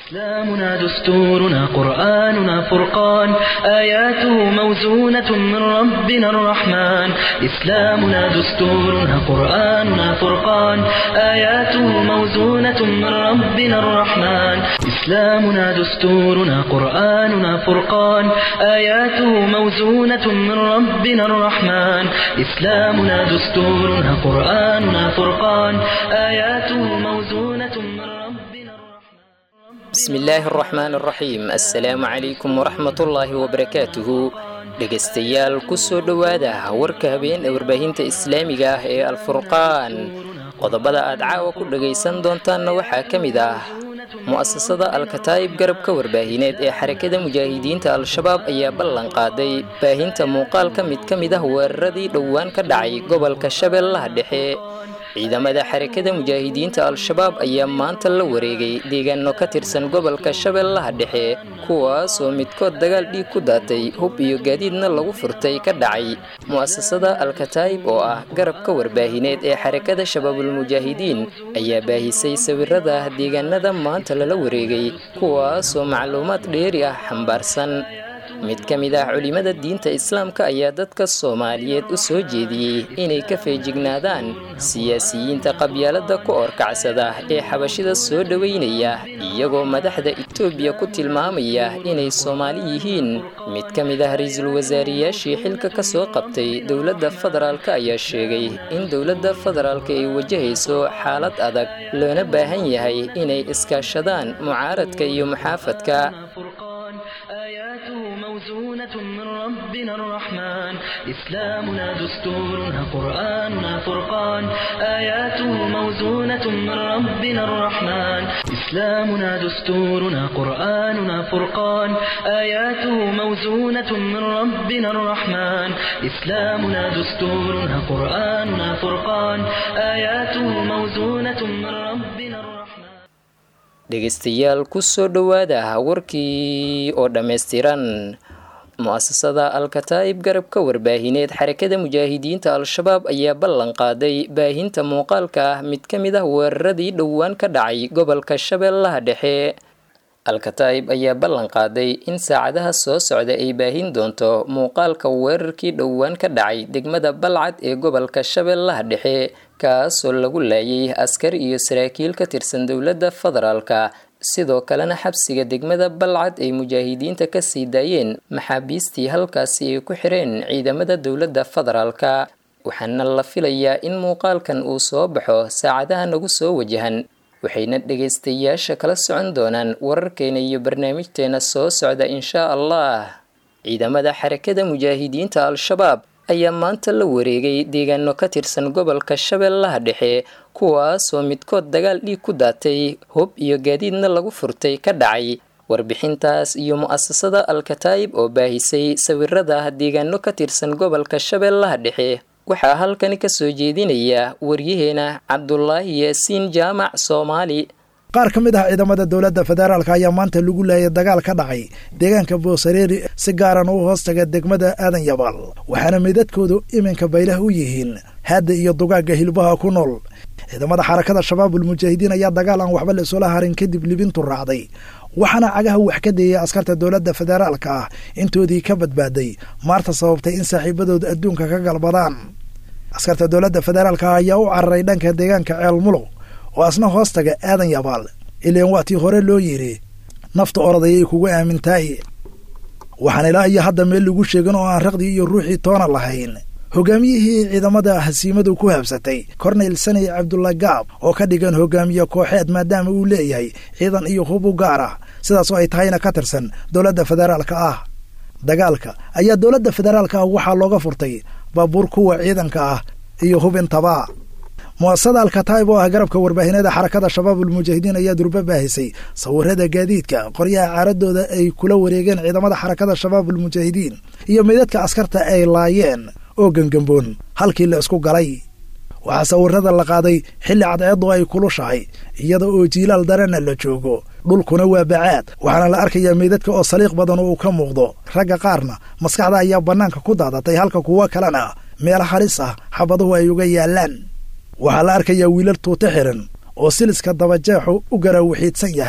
إسلامنا دستورنا قرآننا فرقان آياته موزونة من ربنا الرحمن إسلامنا دستورنا قرآننا فرقان آياته موزونة من ربنا الرحمن إسلامنا دستورنا قرآننا فرقان آياته موزونة من ربنا الرحمن إسلامنا دستورنا قرآننا فرقان آياته موزونة من ربنا الرحمن bismillaahi araxmaan araxiim assalaamu calaykum waraxmatullaahi wabarakaatuhu dhegaystayaal ku soo dhowaada warka habeen ee warbaahinta islaamiga ah ee alfurqaan qodobada aad caawa ku dhagaysan doontaanna waxaa ka mid ah mu'asasada alkataa'ib garabka warbaahineed ee xarakada mujaahidiinta al-shabaab ayaa ballan qaaday baahinta muuqaal ka mid ka mid ah weeraradii dhowaan ka dhacay gobolka shabeellaha dhexe ciidamada xarakada mujaahidiinta al-shabaab ayaa maanta la wareegay deegaano ka tirsan gobolka shabeellaha dhexe kuwaasoo midkood dagaal dhiig ku daatay hub iyo gaadiidna lagu furtay ka dhacay mu'asasada alkataa'ib oo ah garabka warbaahineed ee xarakada shabaabulmujaahidiin ayaa baahisay sawirada deegaanada maanta lala wareegay kuwaasoo macluumaad dheeri ah xambaarsan mid ka mid ah culimmada diinta islaamka ayaa dadka soomaaliyeed u soo jeediyey inay ka feejignaadaan siyaasiyiinta qabyaalada ku orkacsada ee xabashida soo dhoweynaya iyagoo madaxda itoobiya ku tilmaamaya inay soomaali yihiin mid ka mid ah ra-iisul wasaariyaashii xilka ka soo qabtay dowladda federaalka ayaa sheegay in dowladda federaalka ay wajahayso xaalad adag loona baahan yahay inay iskaashadaan mucaaradka iyo muxaafadka فرقان آياته موزونة من ربنا الرحمن إسلامنا دستورنا قرآننا فرقان آياته موزونة من ربنا الرحمن إسلامنا دستورنا قرآننا فرقان آياته موزونة من ربنا الرحمن إسلامنا دستورنا قرآننا فرقان آياته موزونة من ربنا الرحمن dhegaystayaal ku soo dhowaada warkii oo dhammaystiran mu'asasada alkataa'ib garabka warbaahineed xarakada mujaahidiinta al-shabaab ayaa ballan qaaday baahinta muuqaalka ah mid ka mid ah weeraradii dhowaan ka dhacay gobolka shabeellaha dhexe alkataa'ib ayaa ballan qaaday in saacadaha soo socda ay baahin doonto muuqaalka weerarkii dhowaan ka dhacay degmada balcad ee gobolka shabeellaha dhexe kaasoo lagu laayay askar iyo saraakiil ka tirsan dowladda federaalka sidoo kalena xabsiga degmada balcad ay mujaahidiinta ka sii daayeen maxaabiistii halkaasi ay ku xireen ciidamada dowladda federaalka waxaana la filayaa in muuqaalkan uu soo baxo saacadaha nagu soo wajahan waxayna dhegaystayaasha kala socon doonaan wararkeena iyo barnaamijteena soo socda inshaa allah ciidamada xarakada mujaahidiinta al-shabaab ayaa maanta la wareegay deegaano ka tirsan gobolka shabeellaha dhexe kuwaasoo midkood dagaal dhiig ku daatay hub iyo gaadiidna lagu furtay ka dhacay warbixintaas iyo mu'asasada alkataa'ib oo baahisay sawirada deegaano ka tirsan gobolka shabeellaha dhexe waxaa halkani ka soo jeedinaya waryaheena cabdulaahi yaasiin jaamac soomaali qaar ka mid ah ciidamada dowladda federaalka ayaa maanta lagu laayay dagaal ka dhacay deegaanka boosareeri si gaaran u hoostaga degmada aadan yabaal waxaana meydadkoodu iminka baylah u yihiin haadda iyo dugaagga hilbaha ku nool ciidamada xarakada shabaabulmujaahidiin ayaa dagaal aan waxba la isula harin kadib libintu raacday waxaana cagaha wax ka deeyay askarta dowladda federaalka ah intoodii ka badbaaday maarta sababtay in saaxiibadooda adduunka ka galbadaan askarta dowladda federaalka ayaa u cararay dhanka deegaanka ceel mulow oo asna hoostaga aadan yabaal ileen waa tii hore loo yidhi nafta orodayay kugu aamintaay waxaan ilaa iyo hadda meel lagu sheegin oo aan raqdii iyo ruuxii toona lahayn hogaamiyihii ciidamada hasiimadu ku habsatay korneyl saney cabdulla gaab oo ka dhigan hogaamiye kooxeed maadaama uu leeyahay ciidan iyo hub u gaar ah sidaas oo ay tahayna ka tirsan dowladda federaalka ah dagaalka ayaa dowladda federaalka ah waxaa looga furtay baabuur kuwa ciidanka ah iyo hub intaba mu'asasada alkataa'ib oo ah garabka warbaahineeda xarakada shabaabulmujaahidiin ayaa durba baahisay sawirada gaadiidka qoryaha caaradooda ay kula wareegeen ciidamada xarakada shabaabulmujaahidiin iyo meydadka askarta ay laayeen oo gengamboon halkii la isku galay waxaa sawirada la qaaday xilli cadceeddu ay kulushahay iyada oo jiilaal darana la joogo dhulkuna waa bacaad waxaana la arkayaa meydadka oo saliiq badan oo uu ka muuqdo ragga qaarna maskaxda ayaa bannaanka ku daadatay halka kuwo kalena meel halis ah xabaduhu ay uga yaallaan waxaa la arkayaa wiilal tuute xiran oo siliska dabajeexu u garaawixiidsan yahay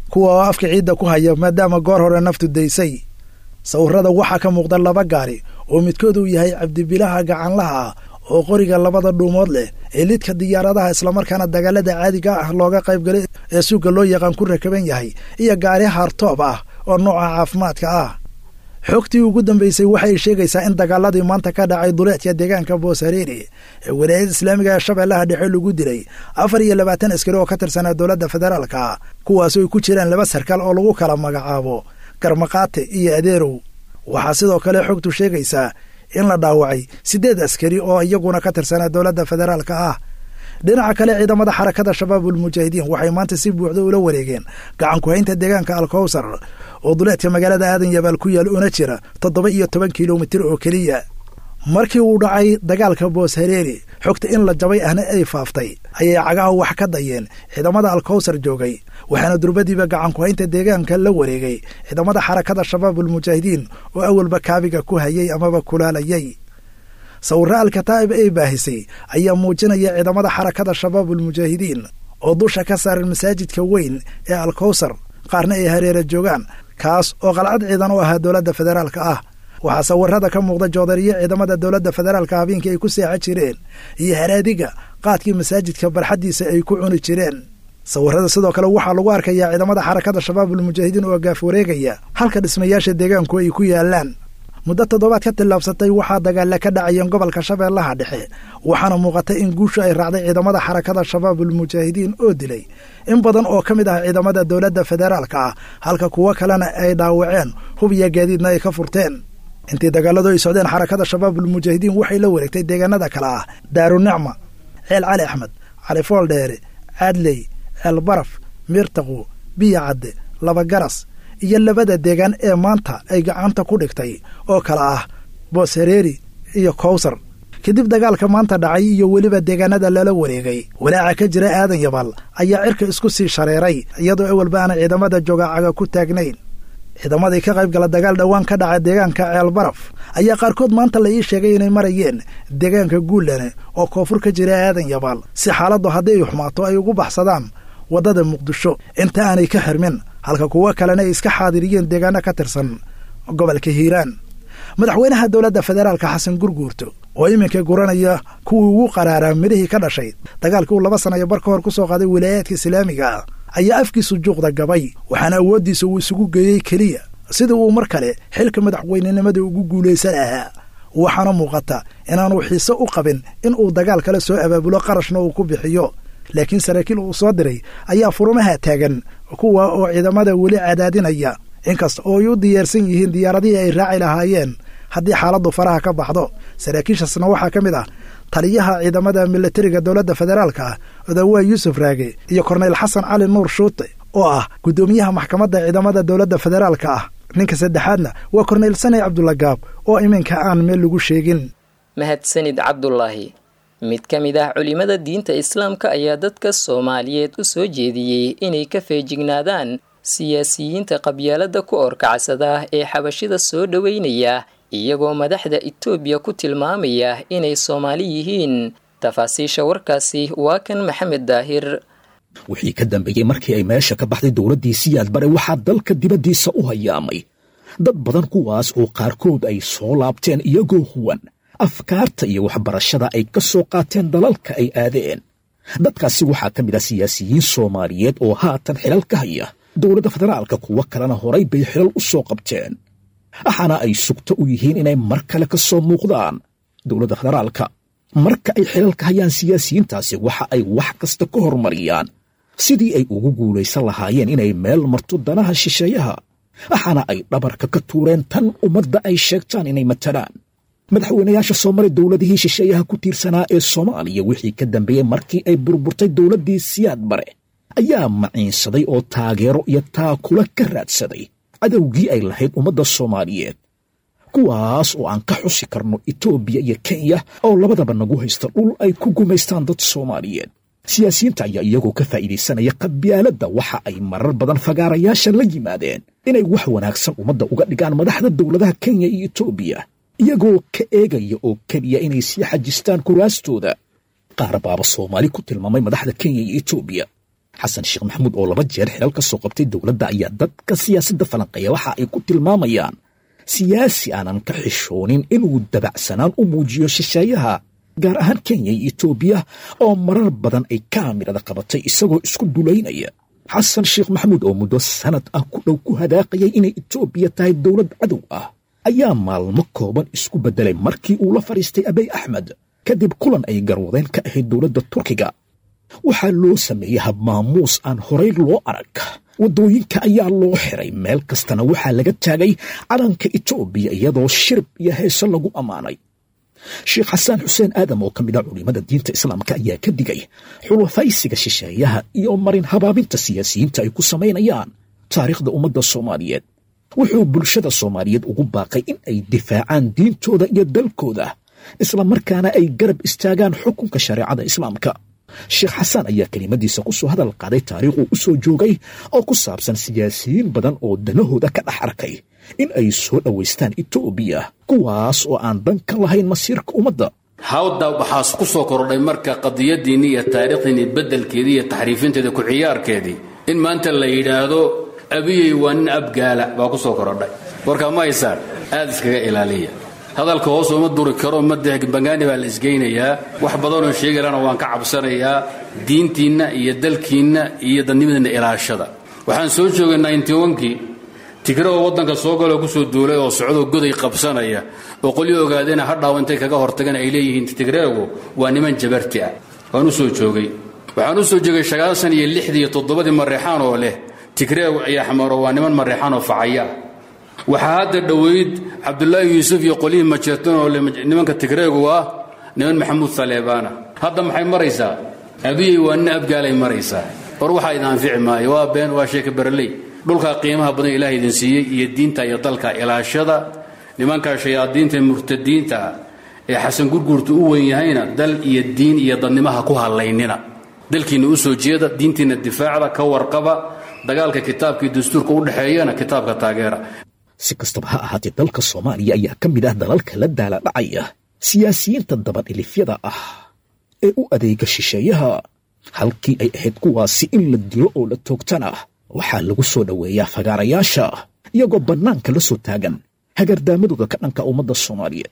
kuwa oo afka ciidda ku haya maadaama goor hore naftu daysay sawirrada waxaa ka muuqda laba gaari oo midkood uu yahay cabdibilaha gacanlaha ah oo qoriga labada dhuumood leh ee lidka diyaaradaha islamarkaana dagaalada caadiga ah looga qaybgalay ee suuga loo yaqaan ku rakaban yahay iyo gaari haartoob ah oo nooca caafimaadka ah xogtii ugu dambaysay waxay sheegaysaa in dagaaladii maanta ka dhacay duleedka deegaanka booshareeri ee walaayada islaamiga ee shabeellaha dhexe lagu dilay afar iyo labaatan askari oo ka tirsanaa dowladda federaalka kuwaasoo ay ku jiraan laba sarkaal oo lagu kala magacaabo garmaqaate iyo adeerow waxaa sidoo kale xogtu sheegaysaa in la dhaawacay siddeed askari oo iyaguna ka tirsanaa dowladda federaalka ah dhinaca kale ciidamada xarakada shabaabul mujaahidiin waxay maanta si buuxda ula wareegeen gacanku-haynta deegaanka alkowsar oo duleedka magaalada aadan yabaal ku yaal una jira toddoba iyo toban kilomitir oo keliya markii uu dhacay dagaalka booshareeri xogta in la jabay ahna ay faaftay ayay cagaha wax ka dayeen ciidamada alkowsar joogay waxaana durbadiiba gacanku-haynta deegaanka la wareegay ciidamada xarakada shabaabul mujaahidiin oo awalba kaabiga ku hayay amaba kulaalayay sawirro alkataa'ib ay baahisay ayaa muujinaya ciidamada xarakada shabaabul mujaahidiin oo dusha ka saaran masaajidka weyn ee alkowsar qaarna ay hareera joogaan kaas oo qalcad ciidan u ahaa dowladda federaalka ah waxaa sawirada ka muuqda joodariyo ciidamada dowladda federaalka habeenkii ay ku seexan jireen iyo haraadiga qaadkii masaajidka barxaddiisa ay ku cuni jireen sawirada sidoo kale waxaa lagu arkayaa ciidamada xarakada shabaabul mujaahidiin oo gaaf wareegaya halka dhismayaasha deegaanku ay ku yaalaan muddo toddobaad ka tillaabsatay waxaa dagaalla ka dhacayeen gobolka shabeellaha dhexe waxaana muuqata in guushu ay raacday ciidamada xarakada shabaabul mujaahidiin oo dilay in badan oo ka mid ah ciidamada dowladda federaalka ah halka kuwo kalena ay dhaawaceen hub iyo gaadiidna ay ka furteen intii dagaaladu ay socdeen xarakada shabaabul mujaahidiin waxay la wareegtay deegaanada kale ah daarunicma ceel cali axmed cali fooldheere caadley ceel baraf miirtaqu biyo cadde laba garas iyo labada deegaan ee maanta ay gacanta ku dhigtay oo kale ah booshareeri iyo kowsar kadib dagaalka maanta dhacay iyo weliba deegaanada lala wareegay walaaca ka jira aadan yabaal ayaa cirka isku sii shareeray iyadoo awalba aana ciidamada joogacaga ku taagnayn ciidamadii ka qayb gala dagaal dhowaan ka dhaca deegaanka ceel baraf ayaa qaarkood maanta la ii sheegay inay marayeen deegaanka guullane oo koonfur ka jira aadan yabaal si xaaladdu haddii ay xumaato ay ugu baxsadaan waddada muqdisho inta aanay ka xirmin halka kuwo kalena ay iska xaadiriyeen deegaano ka tirsan gobolka hiiraan madaxweynaha dowladda federaalka xasan gurguurto oo iminka guranaya kuwii ugu qaraaraa midhihii ka dhashay dagaalkii uu laba sanayo bar ka hor ku soo qaaday wilaayaadka islaamiga ayaa afkiisu juuqda gabay waxaana awooddiisa uu isugu geeyey keliya sidii uu mar kale xilka madaxweynenimada ugu guulaysan lahaa waxaana muuqata inaanu xiise u qabin in uu dagaal kale soo abaabulo qarashna uu ku bixiyo laakiin saraakiil uu soo diray ayaa furumaha taagan kuwa oo ciidamada weli cadaadinaya inkasta oo ay u diyaarsan yihiin diyaaradihii ay raaci lahaayeen haddii xaaladdu faraha ka baxdo saraakiishaasna waxaa ka mid ah taliyaha ciidamada milatariga dowladda federaalka ah odawaa yuusuf raage iyo korneyl xasan cali nuur shuute oo ah guddoomiyaha maxkamadda ciidamada dowladda federaalka ah ninka saddexaadna waa korneyl saney cabdulagaab oo iminka aan meel lagu sheegin mahadsanid cabdulaahi mid ka mid ah culimada diinta islaamka ayaa dadka soomaaliyeed u soo jeediyey inay ka feejignaadaan siyaasiyiinta qabyaalada ku orkacsada ee xabashida soo dhoweynaya iyagoo madaxda itoobiya ku tilmaamaya inay soomaali yihiin tafaasiisha warkaasi waa kan maxamed daahir wixii ka dambeeyey markii ay meesha ka baxday dowladdii siyaad bare waxaa dalka dibaddiisa u hayaamay dad badan kuwaas oo qaarkood ay soo laabteen iyagoo huwan afkaarta iyo waxbarashada ay ka soo qaateen dalalka ay aadeen dadkaasi waxaa ka mid ah siyaasiyiin soomaaliyeed oo haatan xilal ka haya dowladda federaalka kuwo kalena horay bay xilal u soo qabteen waxaana ay sugto u yihiin inay mar kale ka soo muuqdaan dowladda federaalka marka ay xilalka hayaan siyaasiyiintaasi waxa ay wax kasta ka hormariyaan sidii ay ugu guulaysan lahaayeen inay meel marto danaha shisheeyaha waxaana ay dhabarka ka tuureen tan ummadda ay sheegtaan inay matalaan madaxweynayaasha soo maray dowladihii shisheeyaha ku tiirsanaa ee soomaaliya wixii ka dambeeyey markii ay burburtay dowladdii siyaad bare ayaa maciinsaday oo taageero iyo taakula ka raadsaday cadowgii ay lahayd ummadda soomaaliyeed kuwaas oo aan ka xusi karno etoobiya iyo kenya oo labadaba nagu haysta dhul ay ku gumaystaan dad soomaaliyeed siyaasiyiinta ayaa iyagoo ka faa'iidaysanaya qabyaaladda waxa ay marar badan fagaarayaasha la yimaadeen inay wax wanaagsan ummadda uga dhigaan madaxda dowladaha kenya iyo etoobiya iyagoo ka eegaya oo keliya inay sii xajistaan kuraastooda qaar baaba soomaali ku tilmaamay madaxda kenya iyo etoobiya xasan sheekh maxamuud oo laba jeer xilal ka soo qabtay dowladda ayaa dadka siyaasadda falanqeeya waxa ay ku tilmaamayaan siyaasi aanan ka xishoonin inuu dabacsanaan u muujiyo shisheeyaha gaar ahaan kenya iyo etoobiya oo marar badan ay kaamirada qabatay isagoo isku dulaynaya xasan sheekh maxamuud oo muddo sanad ah ku dhow ku hadaaqayay inay etoobiya tahay dowlad cadow ah ayaa maalmo kooban isku beddelay markii uu la fadhiistay abey axmed kadib kulan ay garwadeen ka ahayd dowladda turkiga waxaa loo sameeyey habmaamuus aan horay loo arag waddooyinka ayaa loo xiray meel kastana waxaa laga taagay calanka etoobiya iyadoo shirb iyo heeso lagu ammaanay sheekh xasaan xuseen aadam oo ka mid a culimmada diinta islaamka ayaa ka digay xulafaysiga shisheeyaha iyo marin habaabinta siyaasiyiinta ay ku samaynayaan taariikhda ummadda soomaaliyeed wuxuu bulshada soomaaliyeed ugu baaqay in ay difaacaan diintooda iyo dalkooda islamarkaana ay garab istaagaan xukunka shareecada islaamka sheekh xasaan ayaa kelimadiisa ku soo hadal qaaday taariikhuu u soo joogay oo ku saabsan siyaasiyiin badan oo danahooda ka dhex arkay in ay soo dhowaystaan etoobiya kuwaas oo aan dan ka lahayn masiirka ummadda hawda waxaas ku soo kordhay marka qadiyadiinni iyo taariikhdiinni beddelkeedii iyo taxriifinteeda ku ciyaarkeedii in maanta la yidhaahdo abiyey waa nin abgaala baa ku soo korodhay warkaa ma haysaan aad iskaga ilaaliya hadalka hoos uma duri karo madbangaani baa la isgeynayaa wax badanoo sheegalana waan ka cabsanayaa diintiinna iyo dalkiinna iyo dadnimadiinna ilaashada waxaan soo joogay nintnkii tigrao waddanka soo galoo kusoo duulay oo socdoo goday qabsanaya oo qolyo ogaadena hadhaaw intay kaga hortagan ay leeyihiin tigreegu waa niman jabarti ah waan u soo joogay waxaan u soo joogay sagaasan iyo lixdii iyo toddobadii mareexaan oo leh tigreegu iyo axmaro waa niman mareexaan oo facaya ah waxaa hadda dhoweyd cabdulaahi yuusuf iyo qolyihii majeertan oo nimanka tigreegu ah niman maxamuud saleebaana hadda maxay maraysaa abiyey waa nin abgaalay maraysaa war waxaa idin anfici maayo waa been waa sheeka beraley dhulkaa qiimaha badan ilaah idin siiyey iyo diinta iyo dalka ilaashada nimankaa shayaadiinta murtadiinta ah ee xasan gurguurta u weyn yahayna dal iyo diin iyo dadnimaha ku hallaynina dalkiinna u soo jeeda diintiinna difaacda ka warqaba dagaalka kitaabkii dastuurka u dhexeeyana kitaabka taageera si kastaba ha ahaatee dalka soomaaliya ayaa ka mid ah dalalka la daala dhacaya siyaasiyiinta dabadhilifyada ah ee u adeega shisheeyaha halkii ay ahayd kuwaasi in la dilo oo la toogtana waxaa lagu soo dhoweeyaa fagaarayaasha iyagoo bannaanka la soo taagan hagardaamadooda ka dhanka ummadda soomaaliyeed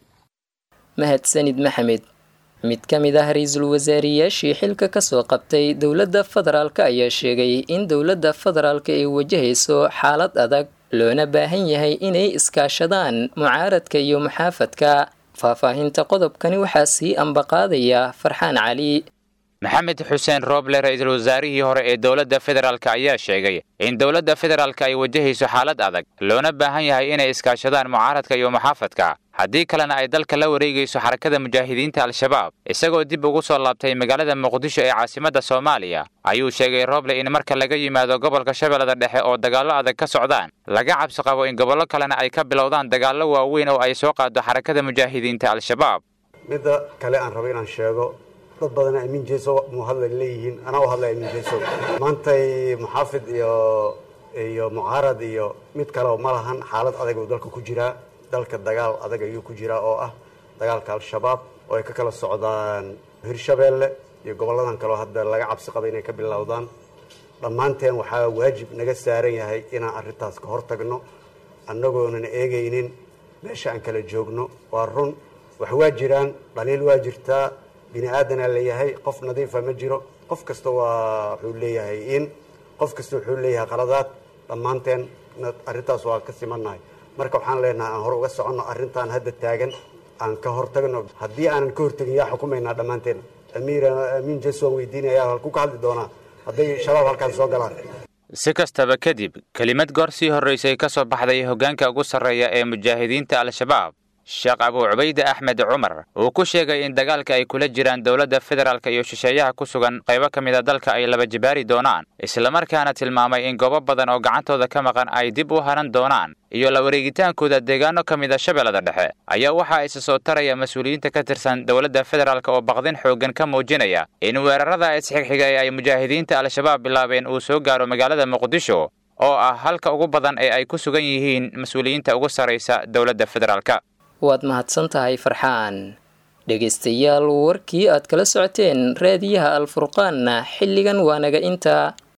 mahadsanid maxamed mid ka mid ah ra-iisul wasaariyaashii xilka ka soo qabtay dowladda federaalk ayaa sheegay in dowladda federaalka ay wajahayso xaalad adag loona baahan yahay inay iskaashadaan mucaaradka iyo muxaafadka faahfaahinta qodobkani waxaa sii ambaqaadaya farxaan cali maxamed xuseen rooble ra-iisul wasaarihii hore ee dowladda federaalk ayaa sheegay in dowladda federaalk ay wajahayso xaalad adag loona baahan yahay inay iskaashadaan mucaaradka iyo muxaafadka haddii kalena ay dalka la wareegayso xarakada mujaahidiinta al-shabaab isagoo dib ugu soo laabtay magaalada muqdisho ee caasimadda soomaaliya ayuu sheegay rooble in marka laga yimaado gobolka shabeellada dhexe oo dagaallo adag ka socdaan laga cabsi qabo in gobollo kalena ay ka bilowdaan dagaallo waaweyn oo ay soo qaado xarakada mujaahidiinta al-shabaab midda kale aan rabo inaan sheego dad badan amiin jeeso mu hadla leeyihiin anaa u hadlay amiin jeeso maantay muxaafid iyo iyo mucaarad iyo mid kale ma lahan xaalad adag uu dalka ku jiraa dalka dagaal adag ayuu ku jiraa oo ah dagaalka al-shabaab oo ay ka kala socdaan hirshabeelle iyo gobolladan kaleo hadda laga cabsi qaba inay ka bilowdaan dhammaanteen waxaa waajib naga saaran yahay inaan arrintaas ka hortagno annagoonan eegaynin meesha aan kala joogno waa run wax waa jiraan dhaliil waa jirtaa bini aadanaa leeyahay qof nadiifa ma jiro qof kasta waa wuxuu leeyahay in qof kasta wuxuu leeyahay qaladaad dhammaanteen arrintaas waa ka simannahay marka waxaan leenahay aan hore uga soconno arrintan hadda taagan aan ka hortagno haddii aanan ka hortagin yaa xukumaynaa dhammaanteen amiir amiin jeso waan weydiinayaa halku ka hadli doonaa hadday shabaab halkaas soo galaan si kastaba kadib kelimad goor sii horraysay ka soo baxday hoggaanka ugu sarreeya ee mujaahidiinta al-shabaab sheekh abuu cubayde axmed cumar uu ku sheegay in dagaalka ay kula jiraan dowladda federaalk iyo shisheeyaha ku sugan qaybo ka mid a dalka ay laba jibaari doonaan islamarkaana tilmaamay in goobo badan oo gacantooda ka maqan ay dib u haran doonaan iyo la wareegitaankooda deegaano ka mid a shabeellada dhexe ayaa waxaa isa soo taraya mas-uuliyiinta ka tirsan dowladda federaalk oo baqdin xooggan ka muujinaya in weerarada isxigxiga ee ay mujaahidiinta al-shabaab bilaabeen uu soo gaaro magaalada muqdisho oo ah halka ugu badan ee ay ku sugan yihiin mas-uuliyiinta ugu sarraysa dowladda federaalk waad mahadsan tahay farxaan dhegaystayaal warkii aad kala socoteen raadiyaha alfurqaanna xilligan waa naga intaa